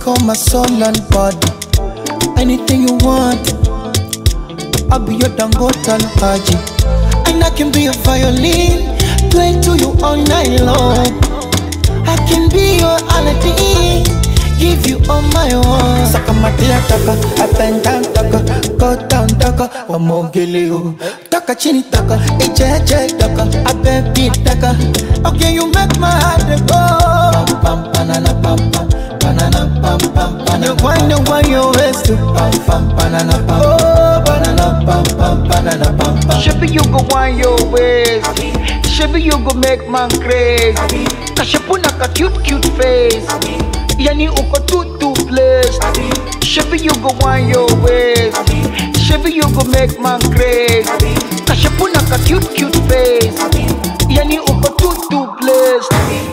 take all my soul and body. Anything you want, I'll be your Dangote and Haji. And I can be a violin, play to you all night long. I can be your Aladdin, give you all my own. Saka matia taka, up and down taka, go down taka, wamogele o. Taka chini taka, eje eje taka, abebi taka. Okay, you make my heart dey go. Pam pam banana pam pam, banana pam pam banana. You wind and wind your waist to pam pam banana pam. Oh, banana pam pam banana pam pam. Shebi you go want your ways. Shebi you go make man crazy. Kashepuna ka cute cute face. Yani uko too too blessed. Shebi you go want your ways. Shebi you go make man crazy. Kashepuna ka cute cute face. Yani uko too too blessed.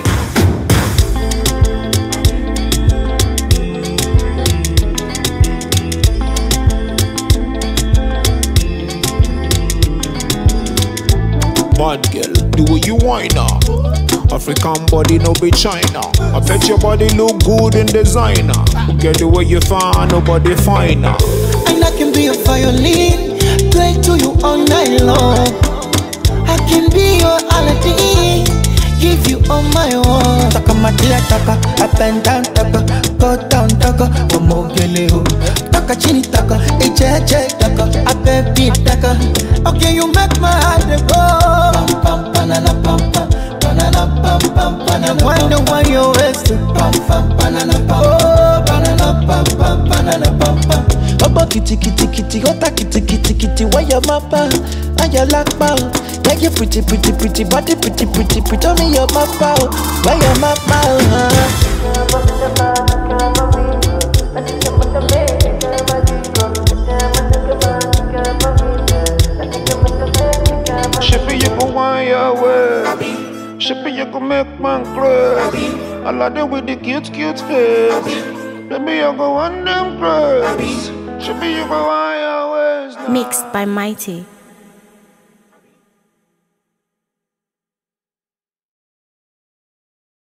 Bad girl, do what you want now. African body, no be China. I bet your body look good in designer. Get the way you find, nobody finer. And I can be a violin, play to you all night long. I can be your Aladdin, give you all my own. Taka matia taka, up and down taka, go down taka, wamogele o. Taka chini taka, eje eje taka, abebi taka. Okay, you make my heart dey go. Pam pam banana pam pam, banana pam pam banana. Wind and wind your waist to pam pam banana pam. Oh, banana pam pam banana pam pam. ọgbọ́n kìtìkìtìkìtì ọ̀tá kìtìkìtìkìtì wáyà máa bá wáyà lápá o yẹ́yẹ́ pretty pretty pretty body pretty pretty pretty omi yọ máa bá o wáyà máa bá o. hàn. Shippy, you go want your way. Shippy, you go make man crazy. I like it with the cute, cute face. Baby, you go want them crazy. Shippy, you go want your ways now. Mixed by Mighty.